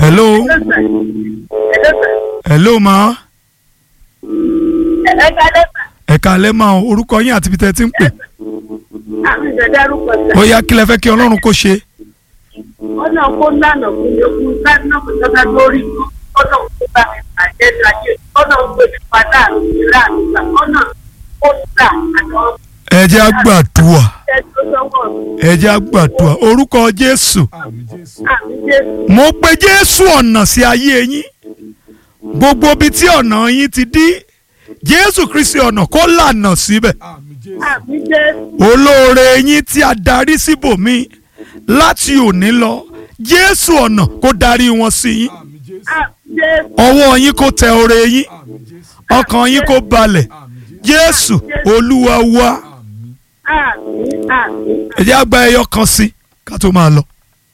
hello hello ma ẹ káalẹ́ ma o orúkọ yín àti ibi tẹ́ ẹ ti ń pè ó yá kí lẹ fẹ́ kí ọlọ́run kó ṣe ọ̀nà kó lànà fún mi kú lánà kó tọ́ka lórí ọ̀nà kó bá mi bàjẹ́ láyé ọ̀nà kó mi padà nílá àgbà ọ̀nà kó tà àtọ́ ẹ jẹ́ á gbàdúrà ẹ̀ tó sọ́wọ́ mi. ẹ jẹ́ á gbàdúrà orúkọ jésù àmì jésù mo pe jésù ọ̀nà sí ayé yín gbogbo ibi tí ọ̀nà yín ti dí jésù kristi ọ̀nà kó lànà síbẹ̀ àmì jésù olóore yín tí a darí síbòmí láti òní lọ jésù ọ̀nà kó darí wọn sí yín àmì jésù ọwọ́ yín kó tẹ oore yín ọkàn yín kó balẹ̀ jésù olúwa wa àmì àmì ẹ jẹ́ á gba ẹyọ kan sí ká tó máa lọ.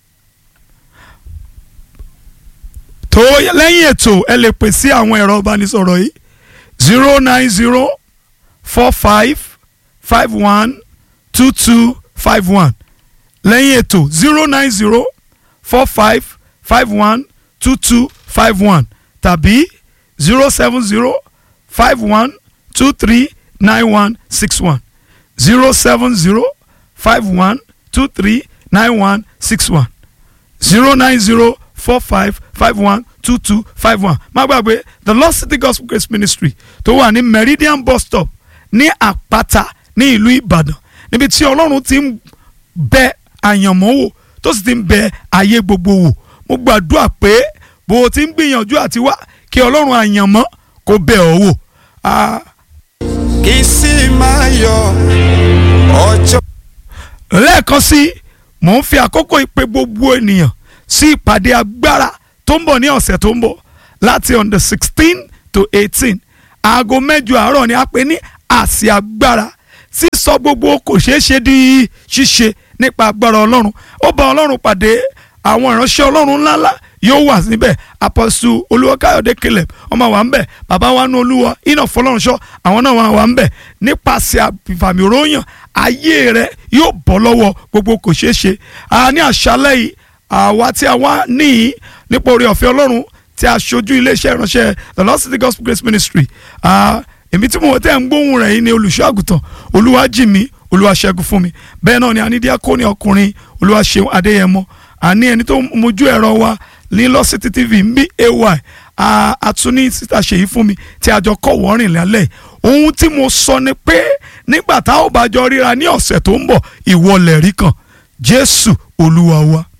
tó lẹ́yìn ètò ẹ lè pè sí àwọn ẹ̀rọ ìbánisọ̀rọ̀ yìí zero nine zero four five five one two two five one lẹ́yìn ètò zero nine zero four five five one two two five one tàbí zero seven zero five one two three nine one six one zero seven zero five one two three nine one six one zero nine zero four five five one two two five one má gbàgbé the Lost City Gospel Grace Ministry tó wà ní Meridian bus stop ní Àpáta ní ìlú Ìbàdàn níbi tí Ọlọ́run ti ń bẹ àyànmọ́ wò tó sì ti ń bẹ ayé gbogbo wò mo gbàdúrà pé bó o ti ń gbìyànjú àti wá kí Ọlọ́run àyànmọ́ kó bẹ̀ ọ́ wò. Ah, kì í sì máa yọ ọjọ́. lẹ́ẹ̀kan sí mò ń fi àkókò ìpè gbogbo ènìyàn sí ìpàdé agbára tó ń bọ̀ ní ọ̀sẹ̀ tó ń bọ̀ láti on the sixteen to eighteen aago mẹ́jọ àárọ̀ ni a pè ní àsì agbára sísọ gbogbo kò ṣeé ṣe di ṣíṣe nípa agbára ọlọ́run ó bá ọlọ́run pàdé àwọn ìránṣẹ́ ọlọ́run ńláńlá yóò wà níbẹ̀ apọ́sù olúwakáyọ̀dé caleb ọmọ wa ń bẹ̀ bàbá wa nú olúwa iná fọlọ́runṣọ́ àwọn náà wà wà ń bẹ̀ nípasẹ̀ àfàmì òróyàn ayé rẹ yóò bọ́ lọ́wọ́ gbogbo kò ṣeé ṣe a ní àṣálẹ́ yìí àwa tí a wá níyì nípa oore ọ̀fẹ́ ọlọ́run tí a ṣojú iléeṣẹ́ ìránṣẹ́ the Lost City Gospel Grace Ministry Ah, èmi tí mo tẹ́ ń gbóhùn rẹ̀ yìí ni olùṣọ́ àgùntàn olúwàjìmí olúwaṣẹ́gun fún mi bẹ́ẹ̀ náà ni a ní díákónì ọkùnrin olúwaṣeun adéyẹmọ àní ẹni tó mojú ẹ̀rọ wa ní Lost City TV ń bí ay a- àtúní síta ṣèyí fún mi tí a jọ kọ̀ wọ́rìn lálẹ́ ohun tí mo sọ ni pé nígbà tá ò bá jọ ríra ní ọ̀sẹ̀ tó ń bọ̀ ìwọlẹ̀ rí kan jésù olúwa wa.